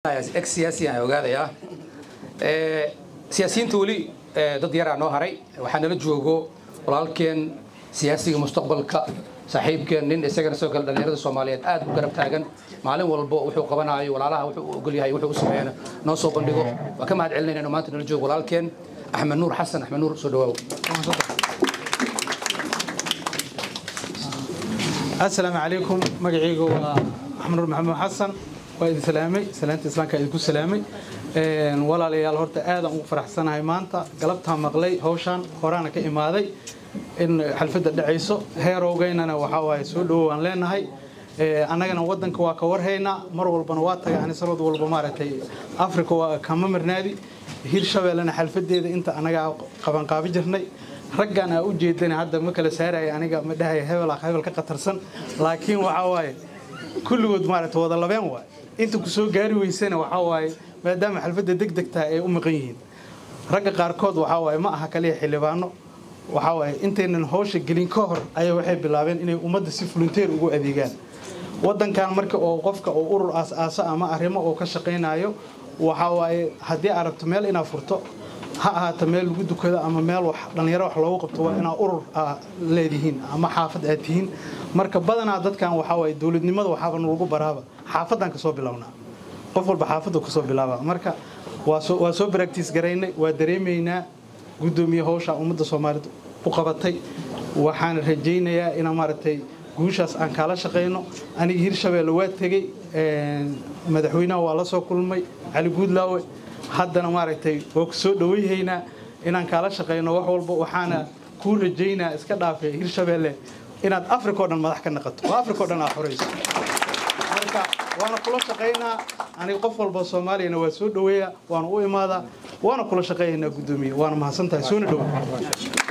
ex siyaasi aan ogaadayaa siyaasiyiinta weli dad yaraa noo haray waxaa nala joogo walaalkeen siyaasiga mustaqbalka saaxiibkeen nin isagana sidoo kale dhallinyarada soomaaliyeed aad u garab taagan maalin walbo wuxuu qabanayo walaalaha wuxuu u ogol yahay wuxuu u sameeyana noo soo bandhigo waa ka mahad celinayna inuu maanta nala joogo walaalkeen axmed nuur xasan axmed nuur soo dhawaaw asalaamu calaykum magacayga waa axmed nuur maxamed xasan waa idin salaamay salaanta islaamka idinku salaamay walaalayaal horta aadaan ugu faraxsanahay maanta galabtaa maqlay hawshaan horaana ka imaaday in xalfadda dhacayso heerowgeynana waxaa waaye soo dhowow aan leenahay annagana waddanka waa ka warhaynaa mar walbana waa tagay ani sanad walba maaragtay afrika waa kama marnaadi hirshabeellena xalfadeeda inta annagaa qabanqaabi jirnay raggan aa u jeedana hadda ma kala saaraya aniga ma dhahaya hebel hebel ka qatarsan laakiin waxaa waaye kulligood maaragtay wada labeen waay inta ku soo gaari weysana waxaa waaye maadaama xalfadda deg deg tahay ay u maqan yihiin ragga qaarkood waxaa waaye ma aha kaliya xildhibaano waxaa waaye intaynan hawsha gelin ka hor ayaa waxay bilaabeen inay ummadda si volunteer ugu adeegaan waddankan marka oo qofka oo urur aas-aaso ama arrimo oo ka shaqaynayo waxaa waaye haddii aad rabto meel inaad furto ha ahaato meel lagu dukado ama meel wax dhallinyaro wax loogu qabto waa inaad urur leedihiin ama xaafad aad tihiin marka badanaa dadkan waxaa waaye dowladnimada waxaaba nalagu baraaba xaafaddaan kasoo bilownaa qof walba xaafaddu kasoo bilaaba marka waa soo baractiis garaynay waa dareemaynaa guddoomiye hawsha ummadda soomaaliyed u qabatay waxaana rajaynayaa inaan maaragtay guushaas aan kaala shaqayno aniga hirshabeelle waa tegey madaxweynaha waa la soo kulmay cali guudlaawe haddana maaragtay waa ku soo dhowayhaynaa inaan kaala shaqayno wax walba waxaana kuu rajaynaa iska dhaafay hirshabeelle inaad africa o dhan madax ka naqato oo africa o dhan aad xorayso marka waana kula shaqaynaa aniga qof walba soomaaliyana waa soo dhoweeya waana u imaadaa waana kula shaqaynaynaa guddoomiye waana mahadsantahay soona dhowa